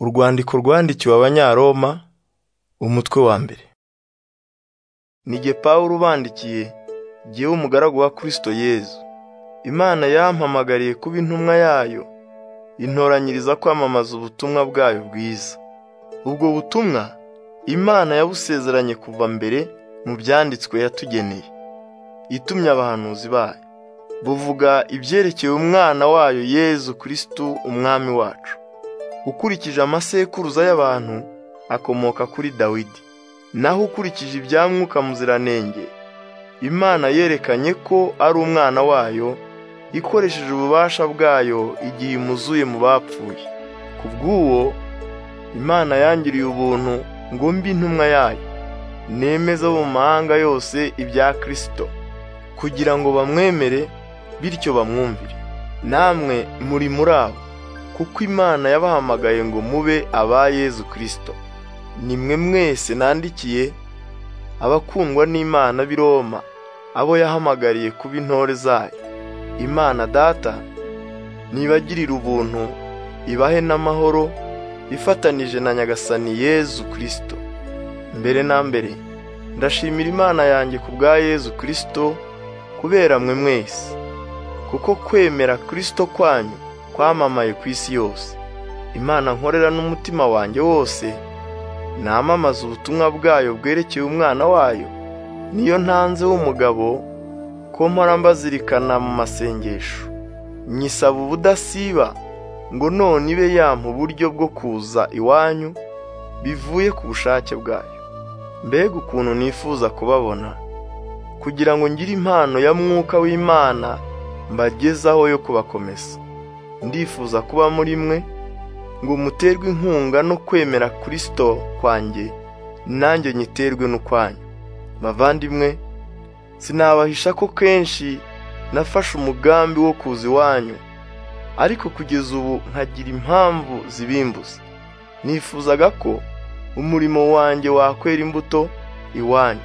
Urwandiko rwandikiwe Abanyaroma umutwe wa mbere Ni jye Pawulo ubandikiye, jyewe umugaragu wa Kristo Yezu. Imana yampamagariye kuba intumwa yayo, intoranyiriza kwamamaza ubutumwa bwayo bwiza. Ubwo butumwa Imana yabusezeranye kuva mbere mu byanditswe yatugeneye, itumye abahanuzi bayo. Buvuga ibyerekeye Umwana wayo Yezu Kristo Umwami wacu. Ukurikije amasekuruza y'abantu, akomoka kuri Dawidi. Naho ukurikije ibya Mwuka Muziranenge, Imana yerekanye ko ari Umwana wayo, ikoresheje ububasha bwayo igihe imuzuye mu bapfuye. Ku bw'uwo, Imana yangiriye ubuntu ngo mbe intumwa yayo, nemeza mu mahanga yose ibya Kristo, kugira ngo bamwemere bityo bamwumvire. Namwe muri muri abo, kuko Imana yabahamagaye ngo mube aba Yezu Kristo. Nimwe mwese nandikiye, abakundwa n'Imana b'i Roma, abo yahamagariye kuba intore zayo. Imana Data nibagirire ubuntu, ibahe n'amahoro, ifatanije na Nyagasani Yezu Kristo. Mbere na mbere, ndashimira Imana yanjye ku bwa Yezu Kristo, kubera mwe mwese, kuko kwemera Kristo kwanyu kwamamaye ku isi yose. Imana nkorera n'umutima wanjye wose, namamaza ubutumwa bwayo bwerekeye Umwana wayo, niyo ntanze w'umugabo, ko mpora mbazirikana mu masengesho. Nyisaba ubudasiba, ngo none ibe yampa uburyo bwo kuza iwanyu, bivuye ku bushake bwayo. Mbega ukuntu nifuza kubabona, kugira ngo ngire impano ya Mwuka w'Imana mbagezaho yo kubakomeza. Ndifuza kuba muri mwe, ngo muterwe inkunga no kwemera Kristo kwanjye, nanjye nyiterwe n'ukwanyu. Bavandimwe, sinabahisha ko kenshi nafashe umugambi wo kuza iwanyu, ariko kugeza ubu nkagira impamvu zibimbuza. Nifuzaga ko umurimo wanjye wakwera imbuto iwanyu,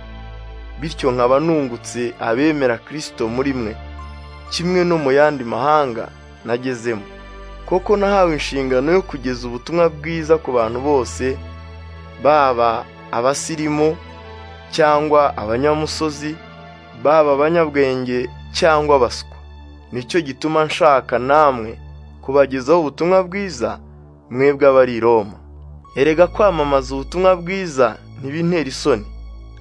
bityo nkaba nungutse abemera Kristo muri mwe, kimwe no mu yandi mahanga nagezemo. Koko nahawe inshingano yo kugeza ubutumwa bwiza ku bantu bose, baba abasirimu cyangwa abanyamusozi, baba abanyabwenge cyangwa abaswa. Nicyo gituma nshaka namwe kubagezaho ubutumwa bwiza, mwebwe abari i Roma. Erega kwamamaza ubutumwa bwiza ntibintera isoni,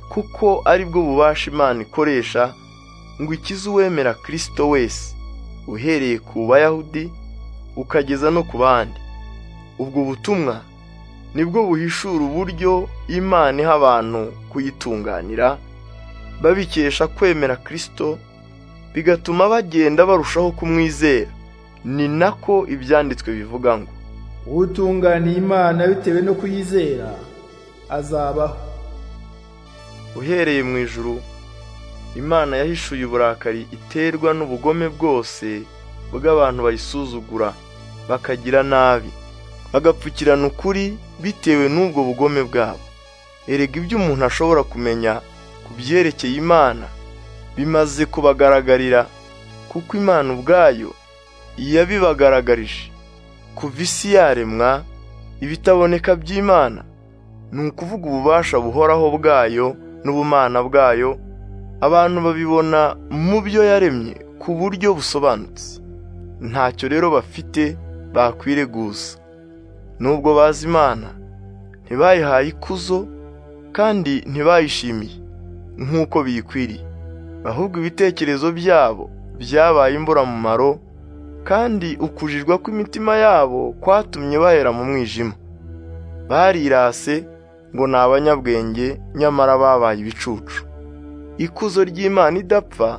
kuko ari bwo bubasha Imana ikoresha ngo ikize uwemera Kristo wese, uhereye ku Bayahudi ukageza no ku bandi. Ubwo butumwa nibwo buhishura uburyo Imana iha abantu kuyitunganira, babikesha kwemera Kristo, bigatuma bagenda barushaho kumwizera. Ni nako ibyanditswe bivuga ngo, uwutunganiye Imana bitewe no kuyizera azabaho. uhereye mu ijuru Imana yahishuye uburakari iterwa n'ubugome bwose bw'abantu bayisuzugura bakagira nabi bagapfukirana ukuri bitewe n'ubwo bugome bwabo erega ibyo umuntu ashobora kumenya ku byerekeye Imana bimaze kubagaragarira kuko Imana ubwayo yabibagaragarije kuva isi yaremwa ibitaboneka by'Imana ni ukuvuga ububasha buhoraho bwayo n'ubumana bwayo abantu babibona mu byo yaremye ku buryo busobanutse ntacyo rero bafite bakwireguza nubwo bazi Imana ntibayihaye ikuzo kandi ntibayishimiye nk'uko biyikwiriye ahubwo ibitekerezo byabo byabaye imburamumaro kandi ukujijwa kw'imitima yabo kwatumye bahera mu mwijima barirase ngo ni abanyabwenge nyamara babaye ibicucu ikuzo ry'Imana idapfa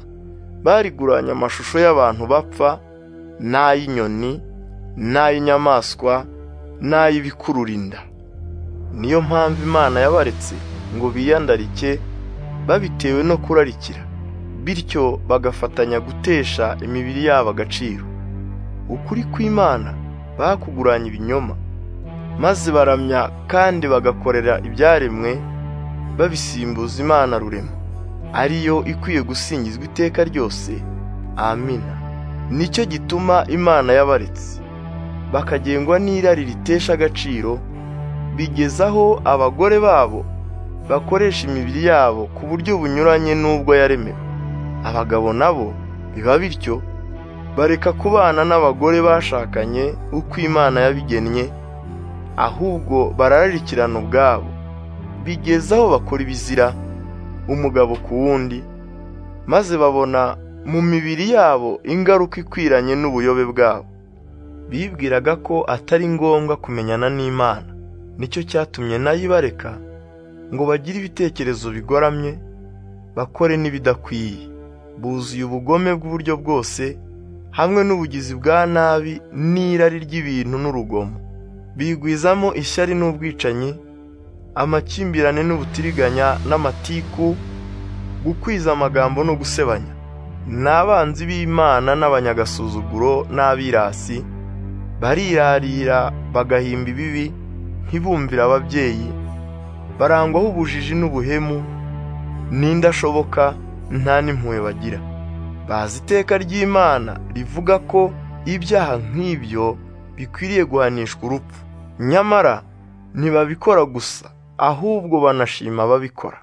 bariguranye amashusho y'abantu bapfa n'ay'inyoni n'ay'inyamaswa n'ay'ibikururinda niyo mpamvu Imana yabaretse ngo biyandarike babitewe no kurarikira bityo bagafatanya gutesha imibiri yabo agaciro ukuri kw'Imana bakuguranye ibinyoma maze baramya kandi bagakorera ibyaremwe babisimbuza Imana rurema ariyo ikwiye gusingizwa iteka ryose amina nicyo gituma Imana yabaretse bakagengwa n'irari ritesha agaciro bigeza aho abagore babo bakoresha imibiri yabo ku buryo bunyuranye n'ubwo yaremewe abagabo nabo biba bityo bareka kubana n'abagore bashakanye uko imana yabigennye ahubwo barararikirana ubwabo bigeza aho bakora ibizira umugabo ku wundi maze babona mu mibiri yabo ingaruka ikwiranye n'ubuyobe bwabo bibwiraga ko atari ngombwa kumenyana n'imana nicyo cyatumye nayo ibareka ngo bagire ibitekerezo bigoramye bakore n'ibidakwiye buzuye ubugome bw'uburyo bwose hamwe n'ubugizi bwa nabi n'irari ry'ibintu n'urugomo bigwizamo ishyari n'ubwicanyi amakimbirane n'ubutiriganya n'amatiku gukwiza amagambo no gusebanya n'abanzi b'imana n'abanyagasuzuguro n'abirasi barirarira bagahimba ibibi ntibumvire ababyeyi barangwaho ubujiji n'ubuhemu n'indashoboka nta n'impuhwe bagira bazi iteka ry'imana rivuga ko ibyaha nk'ibyo bikwiriye guhanishwa urupfu nyamara ntibabikora gusa ahubwo banashima ababikora